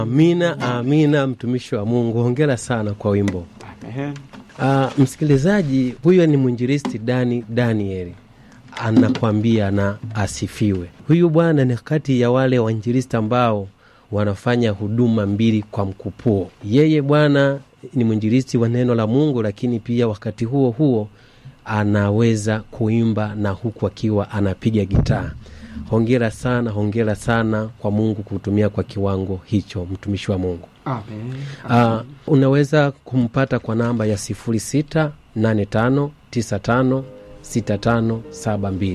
Amina, amina, mtumishi wa Mungu, hongera sana kwa wimbo. Ehe. Uh, msikilizaji, huyo ni mwinjilisti Dani Danieli anakwambia na asifiwe. Huyu bwana ni kati ya wale wainjilisti ambao wanafanya huduma mbili kwa mkupuo. Yeye bwana ni mwinjilisti wa neno la Mungu, lakini pia wakati huo huo anaweza kuimba na huku akiwa anapiga gitaa. Hongera sana, hongera sana kwa Mungu kutumia kwa kiwango hicho, mtumishi wa Mungu. Amen. Uh, unaweza kumpata kwa namba ya 0685956572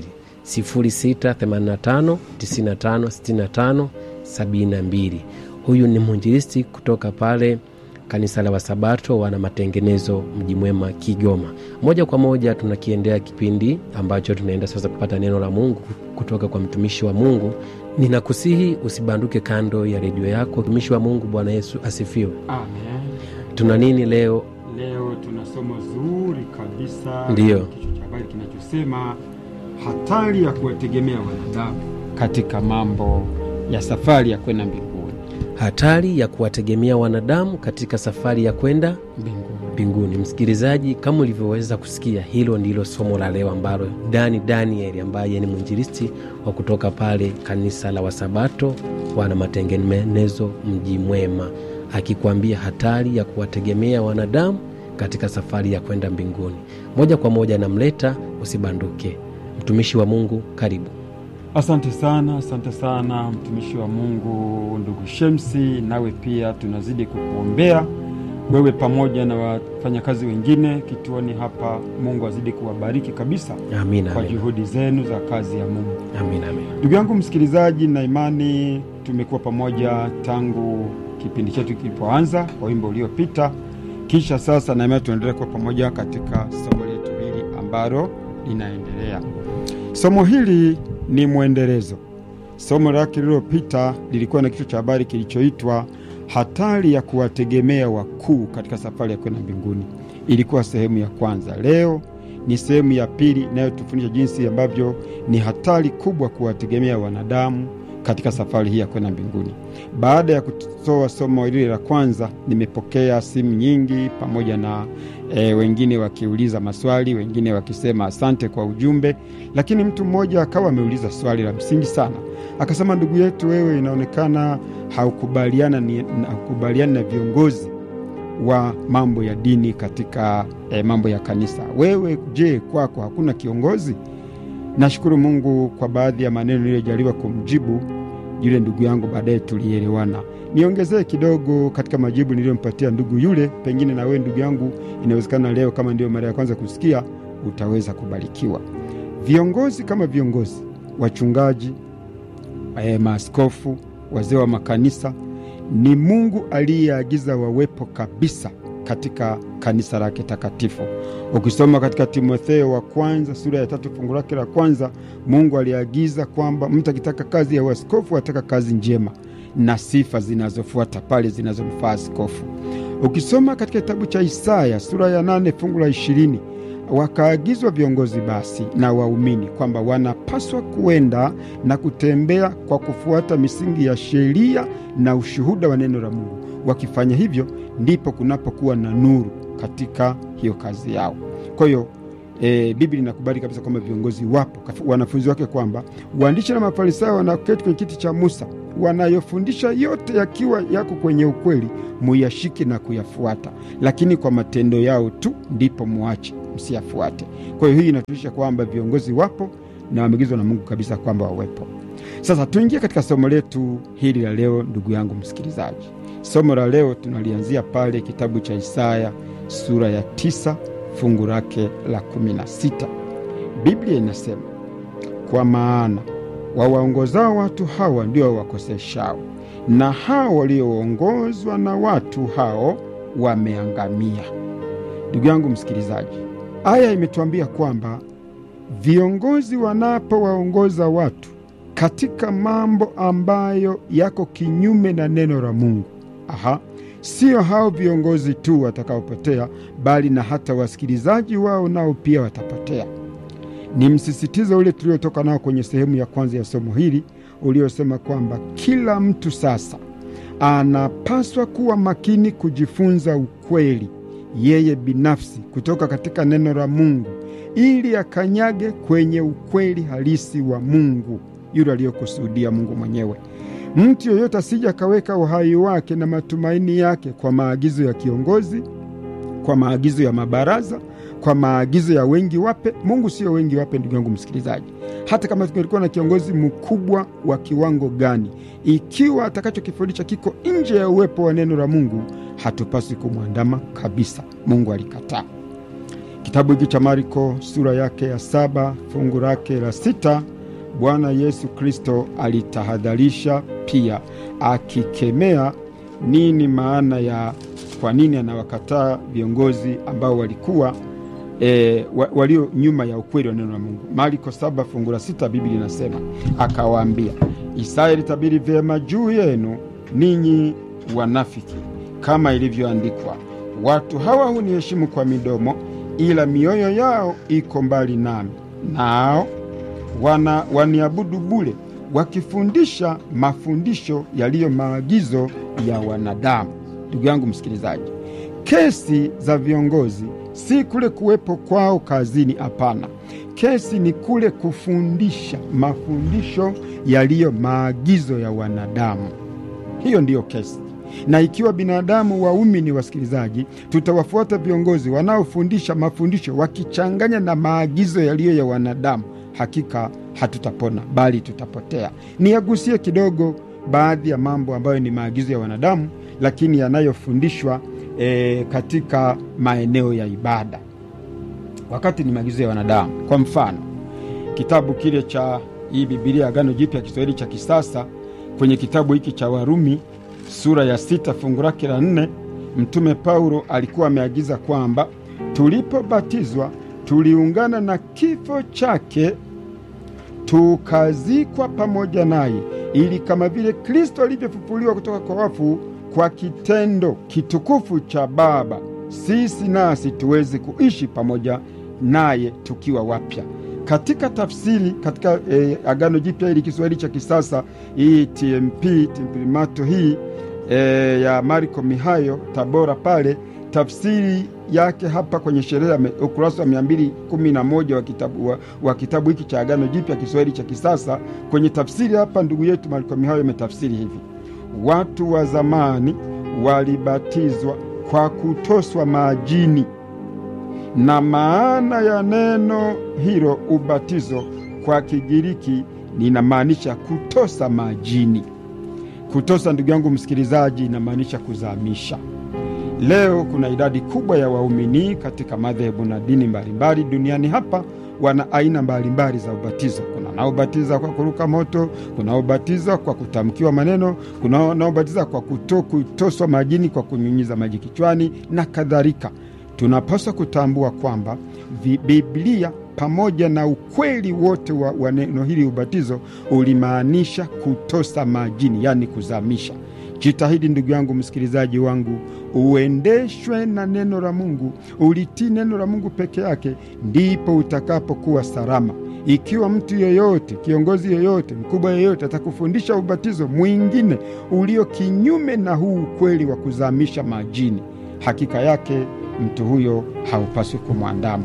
0685956572. Huyu ni mwinjilisti kutoka pale kanisa la Wasabato wana matengenezo mji mwema Kigoma. Moja kwa moja tunakiendea kipindi ambacho tunaenda sasa kupata neno la Mungu kutoka kwa mtumishi wa Mungu. Ninakusihi usibanduke kando ya redio yako. Mtumishi wa Mungu, Bwana Yesu asifiwe. Amen. Tuna nini leo? Leo tuna somo zuri kabisa. Ndiyo. Kichwa cha habari kinachosema hatari ya kuwategemea wanadamu katika mambo ya safari ya kwenda mbinguni. Hatari ya kuwategemea wanadamu katika safari ya kwenda Mbinguni. mbinguni. Msikilizaji, kama ulivyoweza kusikia, hilo ndilo somo la leo ambalo Dani Danieli ambaye ni mwinjilisti wa kutoka pale kanisa la Wasabato wana matengenezo mji mwema, akikwambia hatari ya kuwategemea wanadamu katika safari ya kwenda mbinguni. Moja kwa moja namleta, usibanduke. Mtumishi wa Mungu, karibu. Asante sana, asante sana mtumishi wa Mungu ndugu Shemsi, nawe pia tunazidi kukuombea wewe pamoja na wafanyakazi wengine kituoni hapa. Mungu azidi kuwabariki kabisa Amina, kwa amina, juhudi zenu za kazi ya Mungu. amina, amina. Ndugu yangu msikilizaji, na imani tumekuwa pamoja tangu kipindi chetu kilipoanza kwa wimbo uliopita, kisha sasa na imani tunaendelea kuwa pamoja katika somo letu hili ambalo linaendelea. Somo hili ni mwendelezo. Somo lake lililopita lilikuwa na kichwa cha habari kilichoitwa hatari ya kuwategemea wakuu katika safari ya kwenda mbinguni. Ilikuwa sehemu ya kwanza. Leo ni sehemu ya pili inayotufundisha jinsi ambavyo ni hatari kubwa kuwategemea wanadamu katika safari hii ya kwenda mbinguni. Baada ya kutoa somo lile la kwanza, nimepokea simu nyingi pamoja na e, wengine wakiuliza maswali, wengine wakisema asante kwa ujumbe, lakini mtu mmoja akawa ameuliza swali la msingi sana, akasema, ndugu yetu, wewe inaonekana haukubaliana ni, haukubaliani na viongozi wa mambo ya dini katika eh, mambo ya kanisa. Wewe je, kwako hakuna kiongozi? Nashukuru Mungu kwa baadhi ya maneno niliyojaliwa kumjibu yule ndugu yangu, baadaye tulielewana. Niongezee kidogo katika majibu niliyompatia ndugu yule, pengine na wewe ndugu yangu, inawezekana leo kama ndiyo mara ya kwanza kusikia, utaweza kubarikiwa. Viongozi kama viongozi, wachungaji, eh, maaskofu, wazee wa makanisa ni Mungu aliyeagiza wawepo kabisa katika kanisa lake takatifu. Ukisoma katika Timotheo wa kwanza sura ya tatu fungu lake la kwanza, Mungu aliagiza kwamba mtu akitaka kazi ya uaskofu ataka kazi njema na sifa zinazofuata pale zinazomfaa askofu. Ukisoma katika kitabu cha Isaya sura ya nane fungu la ishirini wakaagizwa viongozi basi na waumini kwamba wanapaswa kuenda na kutembea kwa kufuata misingi ya sheria na ushuhuda wa neno la Mungu. Wakifanya hivyo, ndipo kunapokuwa na nuru katika hiyo kazi yao. Kwa hiyo e, Biblia inakubali kabisa kwamba viongozi wapo, wanafunzi wake, kwamba waandishi na Mafarisayo wanaketi kwenye kiti cha Musa, wanayofundisha yote yakiwa yako kwenye ukweli, muyashike na kuyafuata, lakini kwa matendo yao tu ndipo muache msiyafuate. Kwa hiyo hii inatuonyesha kwamba viongozi wapo na wameagizwa na Mungu kabisa kwamba wawepo. Sasa tuingie katika somo letu hili la leo, ndugu yangu msikilizaji. Somo la leo tunalianzia pale kitabu cha Isaya sura ya tisa fungu lake la kumi na sita. Biblia inasema, kwa maana wawaongozao watu hawa ndio wakoseshao, na hao walioongozwa na watu hao wameangamia. Ndugu yangu msikilizaji, aya imetuambia kwamba viongozi wanapowaongoza watu katika mambo ambayo yako kinyume na neno la Mungu, aha, sio hao viongozi tu watakaopotea, bali na hata wasikilizaji wao nao pia watapotea. Ni msisitizo ule tuliotoka nao kwenye sehemu ya kwanza ya somo hili uliosema kwamba kila mtu sasa anapaswa kuwa makini kujifunza ukweli yeye binafsi kutoka katika neno la Mungu ili akanyage kwenye ukweli halisi wa Mungu yule aliyokusudia Mungu mwenyewe. Mtu yoyote asije akaweka uhai wake na matumaini yake kwa maagizo ya kiongozi, kwa maagizo ya mabaraza, kwa maagizo ya wengi wape. Mungu sio wengi wape, ndugu yangu msikilizaji. Hata kama tungekuwa na kiongozi mkubwa wa kiwango gani, ikiwa atakachokifundisha kiko nje ya uwepo wa neno la Mungu, hatupaswi kumwandama kabisa. Mungu alikataa. Kitabu hiki cha Marko sura yake ya saba fungu lake la sita Bwana Yesu Kristo alitahadharisha pia akikemea nini maana ya kwa nini anawakataa viongozi ambao walikuwa e, wa, walio nyuma ya ukweli wa neno la Mungu. Marko saba fungu la sita Biblia inasema akawaambia, Isaya ilitabiri vyema juu yenu ninyi wanafiki, kama ilivyoandikwa, watu hawa huniheshimu kwa midomo, ila mioyo yao iko mbali nami, nao wana waniabudu bure, wakifundisha mafundisho yaliyo maagizo ya wanadamu. Ndugu yangu msikilizaji, kesi za viongozi si kule kuwepo kwao kazini. Hapana, kesi ni kule kufundisha mafundisho yaliyo maagizo ya wanadamu. Hiyo ndiyo kesi. Na ikiwa binadamu waumini, wasikilizaji, tutawafuata viongozi wanaofundisha mafundisho wakichanganya na maagizo yaliyo ya wanadamu, hakika hatutapona, bali tutapotea. Niyagusie kidogo baadhi ya mambo ambayo ni maagizo ya wanadamu, lakini yanayofundishwa e, katika maeneo ya ibada, wakati ni maagizo ya wanadamu. Kwa mfano, kitabu kile cha hii Bibilia Agano Jipya Kiswahili cha kisasa, kwenye kitabu hiki cha Warumi sura ya sita fungu lake la nne Mtume Paulo alikuwa ameagiza kwamba tulipobatizwa tuliungana na kifo chake, tukazikwa pamoja naye, ili kama vile Kristo alivyofufuliwa kutoka kwa wafu kwa kitendo kitukufu cha Baba, sisi nasi tuweze kuishi pamoja naye tukiwa wapya. Katika tafsiri katika eh, Agano Jipya hili Kiswahili cha kisasa hii TMP Timprimato hii eh, ya Marko Mihayo Tabora pale, tafsiri yake hapa kwenye sherehe ya ukurasa wa mia mbili kumi na moja wa kitabu, wa, wa kitabu hiki cha Agano Jipya Kiswahili cha kisasa. Kwenye tafsiri hapa ndugu yetu Marko Mihayo imetafsiri hivi: watu wa zamani walibatizwa kwa kutoswa majini na maana ya neno hilo ubatizo kwa Kigiriki linamaanisha kutosa majini. Kutosa, ndugu yangu msikilizaji, inamaanisha kuzamisha. Leo kuna idadi kubwa ya waumini katika madhehebu na dini mbalimbali duniani hapa wana aina mbalimbali za ubatizo. Kuna wanaobatiza kwa kuruka moto, kuna wanaobatiza kwa kutamkiwa maneno, kuna wanaobatiza kwa kuto, kutoswa majini kwa kunyunyiza maji kichwani na kadhalika. Tunapaswa kutambua kwamba Biblia pamoja na ukweli wote wa, wa neno hili ubatizo ulimaanisha kutosa majini, yaani kuzamisha. Jitahidi ndugu yangu msikilizaji wangu, uendeshwe na neno la Mungu, ulitii neno la Mungu peke yake, ndipo utakapokuwa salama. Ikiwa mtu yeyote, kiongozi yeyote, mkubwa yeyote atakufundisha ubatizo mwingine ulio kinyume na huu ukweli wa kuzamisha majini, hakika yake mtu huyo haupaswi kumwandama.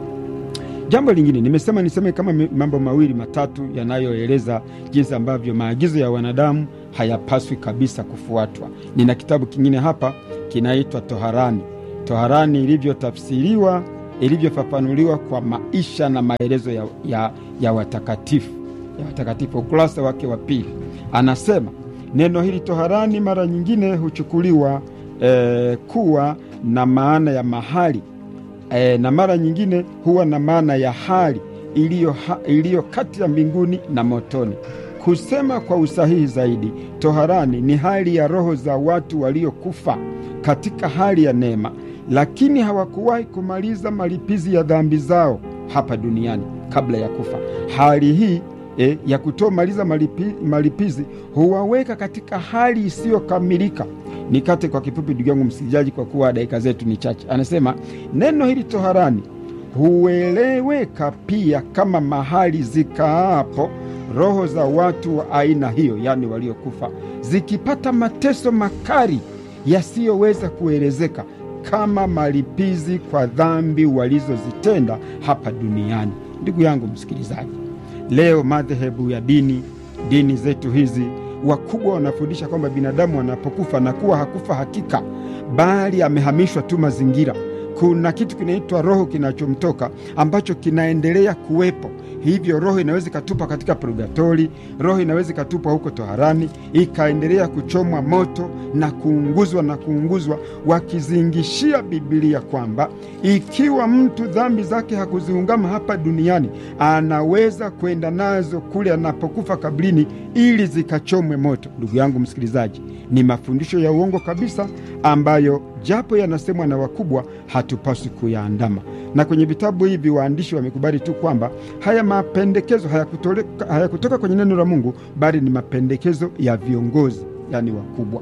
Jambo lingine nimesema niseme kama mambo mawili matatu yanayoeleza jinsi ambavyo maagizo ya wanadamu hayapaswi kabisa kufuatwa. Nina kitabu kingine hapa kinaitwa Toharani. Toharani ilivyotafsiriwa, ilivyofafanuliwa kwa maisha na maelezo ya, ya, ya watakatifu ya watakatifu, ukurasa wake wa pili, anasema neno hili toharani mara nyingine huchukuliwa eh, kuwa na maana ya mahali E, na mara nyingine huwa na maana ya hali iliyo kati ya mbinguni na motoni. Kusema kwa usahihi zaidi, toharani ni hali ya roho za watu waliokufa katika hali ya neema, lakini hawakuwahi kumaliza malipizi ya dhambi zao hapa duniani kabla ya kufa. Hali hii e, ya kutomaliza malipi, malipizi huwaweka katika hali isiyokamilika. Nikate kwa kifupi, ndugu yangu msikilizaji, kwa kuwa dakika zetu ni chache. Anasema neno hili toharani hueleweka pia kama mahali zikaapo roho za watu wa aina hiyo, yaani waliokufa, zikipata mateso makali yasiyoweza kuelezeka kama malipizi kwa dhambi walizozitenda hapa duniani. Ndugu yangu msikilizaji, leo madhehebu ya dini dini zetu hizi wakubwa wanafundisha kwamba binadamu anapokufa na kuwa hakufa hakika, bali amehamishwa tu mazingira. Kuna kitu kinaitwa roho kinachomtoka ambacho kinaendelea kuwepo. Hivyo roho inaweza ikatupa katika purgatori, roho inaweza ikatupa huko toharani, ikaendelea kuchomwa moto na kuunguzwa na kuunguzwa, wakizingishia Bibilia kwamba ikiwa mtu dhambi zake hakuziungama hapa duniani, anaweza kwenda nazo kule anapokufa kabrini, ili zikachomwe moto. Ndugu yangu msikilizaji, ni mafundisho ya uongo kabisa, ambayo japo yanasemwa na wakubwa, hatupaswi kuyaandama na kwenye vitabu hivi waandishi wamekubali tu kwamba haya mapendekezo hayakutoka haya kwenye neno la Mungu, bali ni mapendekezo ya viongozi, yani wakubwa.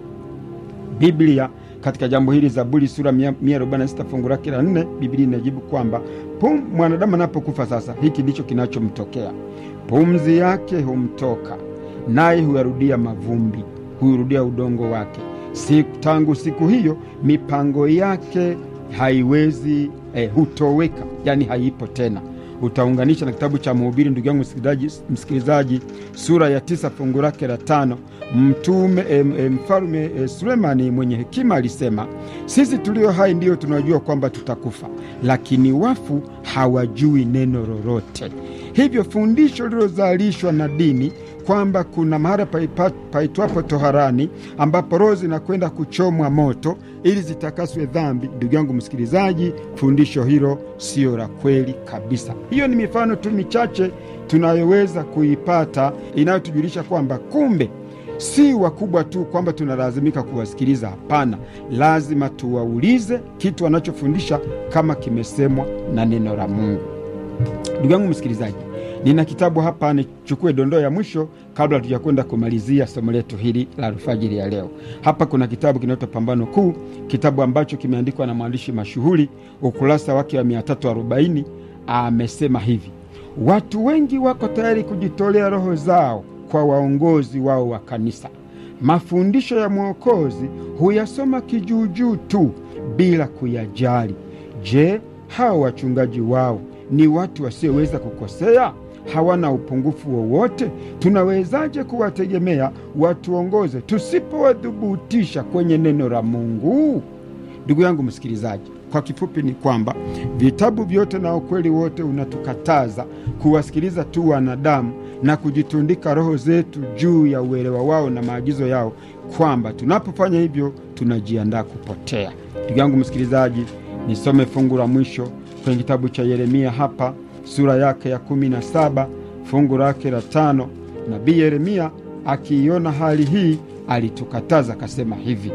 Biblia katika jambo hili, Zaburi sura 146 fungu lake la 4, Biblia inajibu kwamba pum, mwanadamu anapokufa sasa, hiki ndicho kinachomtokea: pumzi yake humtoka, naye huyarudia mavumbi, hurudia udongo wake. Siku, tangu siku hiyo mipango yake haiwezi eh, hutoweka, yani haipo tena. Utaunganisha na kitabu cha Mhubiri, ndugu yangu msikilizaji, sura ya tisa fungu lake la tano. Mtume eh, eh, mfalume eh, Sulemani mwenye hekima alisema, sisi tulio hai ndiyo tunajua kwamba tutakufa, lakini wafu hawajui neno lolote. Hivyo fundisho lilozalishwa na dini kwamba kuna mahala paitwapo toharani ambapo roho zinakwenda kuchomwa moto ili zitakaswe dhambi. Ndugu yangu msikilizaji, fundisho hilo siyo la kweli kabisa. Hiyo ni mifano tu michache tunayoweza kuipata inayotujulisha kwamba kumbe si wakubwa tu kwamba tunalazimika kuwasikiliza. Hapana, lazima tuwaulize kitu wanachofundisha kama kimesemwa na neno la Mungu. Ndugu yangu msikilizaji, nina kitabu hapa, nichukue dondoo ya mwisho kabla tujakwenda kumalizia somo letu hili la alfajiri ya leo. Hapa kuna kitabu kinaitwa Pambano Kuu, kitabu ambacho kimeandikwa na mwandishi mashuhuri, ukurasa wake wa 340 amesema hivi: watu wengi wako tayari kujitolea roho zao kwa waongozi wao wa kanisa. Mafundisho ya Mwokozi huyasoma kijuujuu tu bila kuyajali. Je, hao wachungaji wao ni watu wasioweza kukosea? Hawana upungufu wowote? Tunawezaje kuwategemea watuongoze tusipowadhubutisha kwenye neno la Mungu? Ndugu yangu msikilizaji, kwa kifupi ni kwamba vitabu vyote na ukweli wote unatukataza kuwasikiliza tu wanadamu na kujitundika roho zetu juu ya uelewa wao na maagizo yao, kwamba tunapofanya hivyo tunajiandaa kupotea. Ndugu yangu msikilizaji, nisome fungu la mwisho kwenye kitabu cha Yeremia hapa sura yake ya kumi na saba fungu lake la tano. Nabii Yeremia akiiona hali hii alitukataza akasema hivi.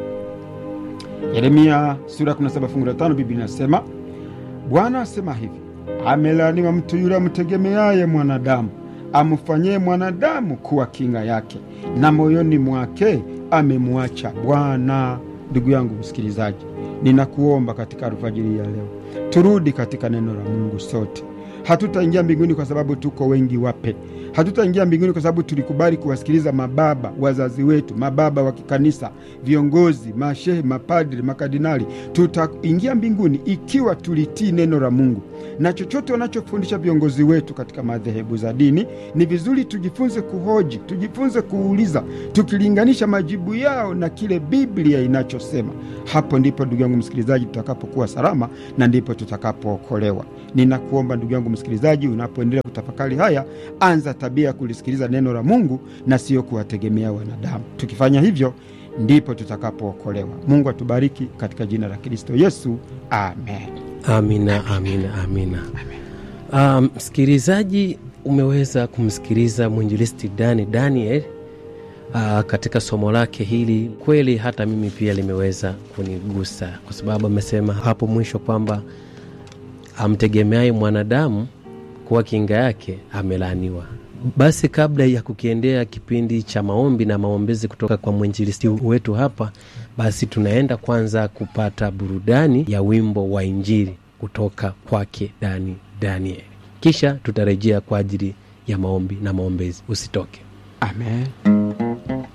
Yeremia sura ya 17 fungu la tano, Biblia inasema Bwana asema hivi, amelaaniwa mtu yule amtegemeaye mwanadamu, amfanyie mwanadamu kuwa kinga yake, na moyoni mwake amemwacha Bwana. Ndugu yangu msikilizaji, ninakuomba katika alfajiri ya leo turudi katika neno la Mungu sote. Hatutaingia mbinguni kwa sababu tuko wengi wape. Hatutaingia mbinguni kwa sababu tulikubali kuwasikiliza mababa wazazi wetu, mababa wa kikanisa, viongozi, mashehe, mapadri, makardinali. Tutaingia mbinguni ikiwa tulitii neno la Mungu, na chochote wanachofundisha viongozi wetu katika madhehebu za dini, ni vizuri tujifunze kuhoji, tujifunze kuuliza, tukilinganisha majibu yao na kile Biblia inachosema. Hapo ndipo ndugu yangu msikilizaji, tutakapokuwa salama na ndipo tutakapookolewa. Ninakuomba ndugu yangu msikilizaji, unapoendelea kutafakari haya, anza tabia ya kulisikiliza neno la Mungu na siyo kuwategemea wanadamu. Tukifanya hivyo ndipo tutakapookolewa. Mungu atubariki katika jina la Kristo Yesu, amen. Amina, amina, amina. Msikilizaji, um, umeweza kumsikiliza mwinjilisti Dani Daniel uh, katika somo lake hili. Kweli hata mimi pia limeweza kunigusa, kwa sababu amesema hapo mwisho kwamba amtegemeaye mwanadamu kuwa kinga yake amelaaniwa. Basi kabla ya kukiendea kipindi cha maombi na maombezi kutoka kwa mwinjilisti wetu hapa, basi tunaenda kwanza kupata burudani ya wimbo wa Injili kutoka kwake Dani Daniel, kisha tutarejea kwa ajili ya maombi na maombezi usitoke Amen.